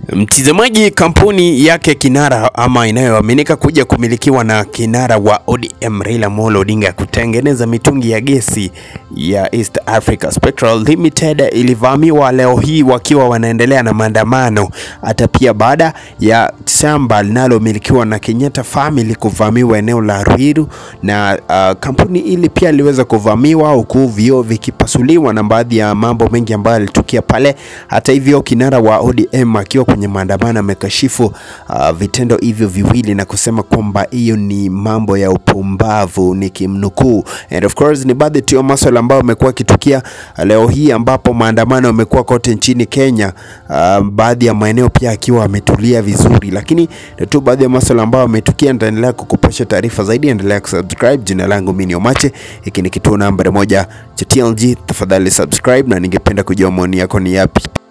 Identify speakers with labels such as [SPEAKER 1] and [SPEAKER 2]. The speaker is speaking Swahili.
[SPEAKER 1] Mtizamaji, kampuni yake kinara ama inayoaminika kuja kumilikiwa na kinara wa ODM Raila Amolo Odinga kutengeneza mitungi ya gesi ya East Africa Spectral Limited ilivamiwa leo hii wakiwa wanaendelea na maandamano, hata pia baada ya shamba linalomilikiwa na Kenyatta family kuvamiwa eneo la Ruiru, na uh, kampuni ili pia iliweza kuvamiwa huku vioo vikipasuliwa na baadhi ya mambo mengi ambayo yalitokea pale. Hata hivyo, kinara wa ODM akiwa kwenye maandamano amekashifu uh, vitendo hivyo viwili na kusema kwamba hiyo ni mambo ya upumbavu, nikimnukuu. And of course ni baadhi tu ya masuala ambayo amekuwa akitukia leo hii, ambapo maandamano yamekuwa kote nchini Kenya, uh, baadhi ya maeneo pia akiwa ametulia vizuri, lakini ni tu baadhi ya masuala ambayo ametukia. Nitaendelea kukupasha taarifa zaidi, endelea kusubscribe. Jina langu mimi ni Omache, hiki ni kituo nambari moja cha TLG. Tafadhali subscribe, na ningependa kujua maoni yako ni yapi.